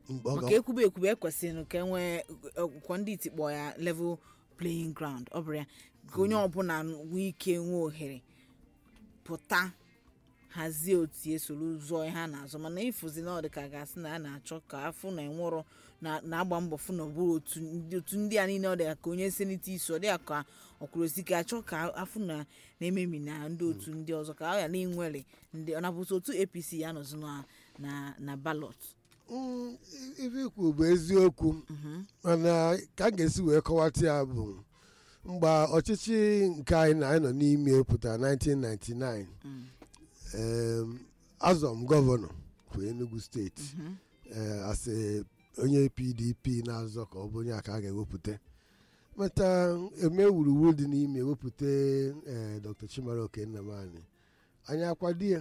mgbe ọ maka ga- ekwube ekwube ekwesịrị ka enwee ọkwọ ndị iti kpọ ya level playing ground ọ bụrụ ya ka onye ọbụla nwee ike nwee ohere pụta hazie otu esoro zụọ ihe a na-azụ mana ịfụzi na ọ dị ka gasị na a na-achọ ka afụ na enwụrọ na- na-agba mbọ fụ na ọ bụrụ otu ndị- otu ndị a niile ọ dị ka onye seneti isi ọ dị ya ka ọkwụrụsi ka achọ ka afụ na na-ememi na ndị otu ndị ọzọ ka ọ ya na-enwere ndị ọ nabụta otu apc ya nọzi na na na ballot Mm, ife ikwu bụ eziokwu mana ka m ga-esi wee kọwata ya bụ mgbe ọchịchị nke anyị na anyị nọ n'ime pụtara 1999 em, azọ m gọvanọ for Enugu steeti eh, as a onye PDP na-azọ ka ọ bụ onye aka a ga-ewepụta mata eme wuruwuru dị n'ime ewepụta eh, Dr. Chimaroke Nnamani anyị akwado ya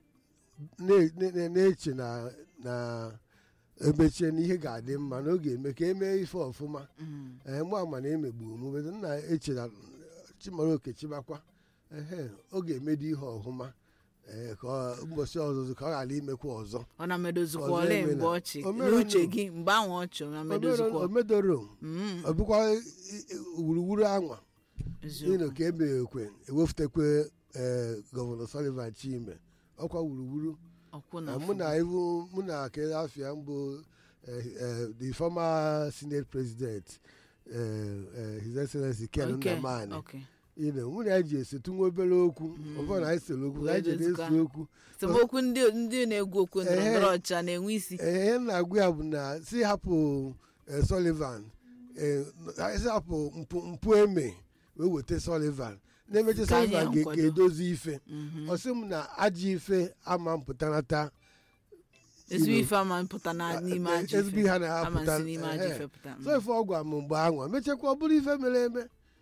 na- na- na- na-eche na na emechie na ihe ga-adị mma na ọ ga-eme ka emee ife ọfụma ee mgbe ama na emegbu m bedo nna eche na chimaroke chibakwa ehe ọ ga-emedo ihe ọhụma ee ka ọ- ụbọchị ọzụzụ ka ọ ghara imekwa ọzọ ọ na medozikwa Ọzọ ole emela. mgbe ọchị O mere n'uche ọnụ. gị mgbe ahụ ọchị ọ na medozikwa omedoro Mm, ọ bụkwa i- i- wuruwuru anwa eziokwu. ịnụ ka emeghekwe ewefutekwe ee gọvanọ Sullivan Chime ọkwa wuruwuru ọkwụ na na mụ na ivu mụ na kele afia mbụ eh, eh, the former senate president eh, eh, his excellency ken Okay, nnamani okay. you know, mụ na ya ji esetu nwa obere okwu ọbụna na anyị sere okwu na anyị ji Wee na-esi okwu semokwu ndị ndị na-egwu okwu ndọrọ Ehe. ndọrọ ọcha na-enwe isi Eh, ihe m na-agwa ya bụ na si hapụ eh, Sullivan eh, si hapụ mpụ mpụ eme wee weta Sullivan na-emechi Ka anyị Sullivan ga- nkwado. ga-edozi ife Mhm. ọ sị m na ajọ ife ama mpụtanata ezigbo you know, ife ama mpụta na n'ime eh, ajọ ezigbo ife ihe a ama na-apụta si n'ime ajọ ehe. ife pụta so ife ọ gwa m mgbe anwa mechakwa ọ bụrụ ife mere eme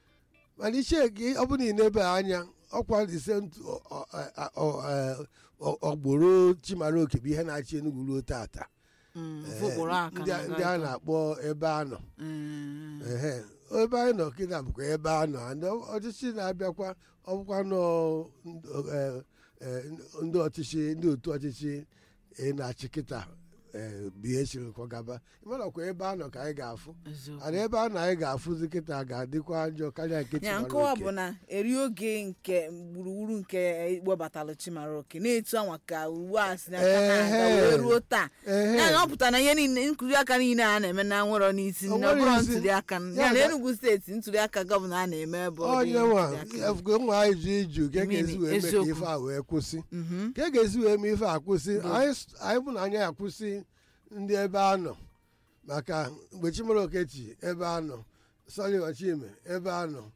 mana iche gị ọ bụrụ na ị na-ebe anya ọkwa ise ntụ- ọ- ọ- ọ- ọ- ọ- ọgboro chimaroke bụ ihe na-achị Enugu ruo tata Mm, Eh, ụfọkpụrụ aka ndị a- ndị a na-akpọ ebe a nọ Mm, ehe ebe anyị nọ kịta bụkwa ebe a nọ and ọ- ọchịchị na-abịakwa ọbụkwa nọ ndụ- eh, eh, ndị ọchịchị ndị otu ọchịchị ị na-achị kịta eh, bụ ihe chiri kwagaba ịmana ọkwa ebe a nọ ka anyị ga-afụ eziokwu. ana ebe a na anyị ga-afụzi kịta ga-adịkwa njọ karịa nke ya Chimaroke. nkọwa bụ na eri oge nke gburugburu nke webatalụ chimaroke na-etu anwa ka uwe a si n'aka na-aga Ehe. wee ruo taa Ehe. ya na ọ pụtara na ihe niile nkuli aka niile a na-eme na nwere n'isi O na ọ nwere bụrụ isi. ntuli aka Ya ya na ga- Enugu steeti ntuli aka gọvanọ a na-eme ebe ọ dị onye nwa ntuli aka. efugo nwa anyị ju iju ka e Mmiri, ga-esi wee mee ka eziokwu. ife a wee kwụsị Mhm. ka e ga-esi wee mee ife a kwụsị Bụ. anyị s- anyị bụ na anyị akwụsị ndị ebe a nọ maka mgbe Chimaroke chi ebe a nọ Sullivan Chime ebe a nọ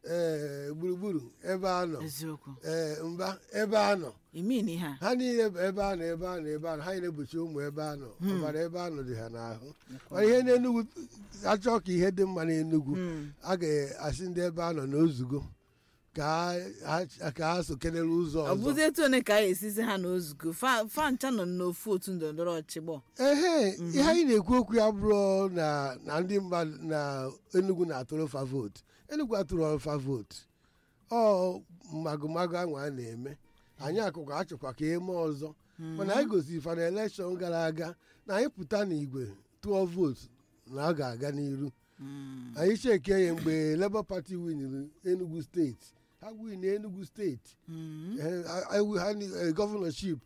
ee gburugburu ebe a nọ eziokwu ee mba ebe a nọ imin ihe a ha niile bụ ebe a nọ ebe a nọ ebe a nọ ha niile bụchi ụmụ ebe a nọ ọbara ebe a nọ dị ha n'ahụ mana ihe n'enugwu achọ ka ihe dị mma n'enugwu Hmm. a ga-asị ndị ebe a nọ n'ozugo ka ha ka ha so kelere ụzọ ọ bụzi ọzọ etu one ka a ga-esizi ha n'ozugo fa fa ncha nọ n'ofu otu ndọrọndọrọ ọchị gbọ ehe ihe anyị na-ekwu okwu ya bụrụ na na ndị mmadụ na Enugu na-atụrụ fa vootu Enugu atụrụ fa vootu ọ magụmagụ ahụ a na-eme anyị akụkọ achọkwa ka eme ọzọ mana anyị gosiri fa na elekshọn gara aga na anyị pụta n'igwe tụọ vootu na ọ ga-aga n'iru anyị cheke ya mgbe Labour Party winiri Enugu steeti ha win Enugu steeti Eh, I- I- ha ni- eh, gọvanọship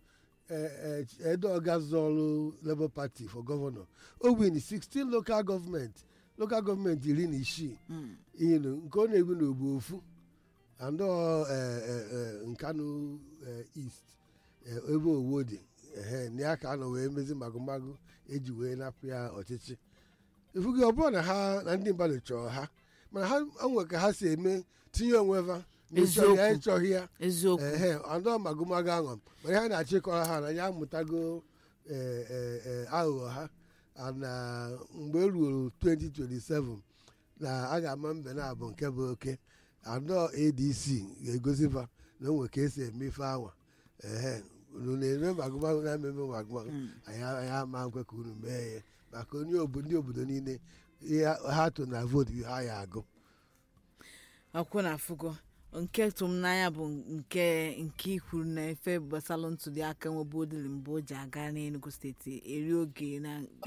edoga zọrụ Labour Party for gọvanọ o win 16 local gọọmenti local gọọmenti iri na isii inu nke ọ na-ebu n'ogbu ofu and ọ, eh, eh, eh, Nkanu eh, East eh, ebe owo dị ehe na ya ka a nọ wee mezi magụmagụ eji wee napụ ya ọchịchị ifugi ọ bụrụ na ha na ndị mmadụ chọrọ ha mana ha onwe ka ha si eme tinye onwe ha na ịchọghị ya Eziokwu. ịchọghị ya eziokwu ehe andọ magụmagụ ahụ mana ihe a na-achịkọrọ ha na ya amụtago eh, eh, eh, aghụghọ ha na mgbe e ruo 2027 na a ga-ama mbe na abụ nke bụ oke andọ adc ga-egosifa na o nwe ka esi eme ife anwa ehe unu na-eme magụmagụ na-ememe magụmagụ anyị anyị ama nkwe ka unu mee ya maka onye obodo ndị obodo niile ihe ha tụ na vootu bụ ha ya agụ akwụ na afụgo nke tụm n'anya bụ nke nke ikwuru na efe gbasalụ ntuli aka nwebe odili mgbe o ji aga n'Enugu steeti eri oge na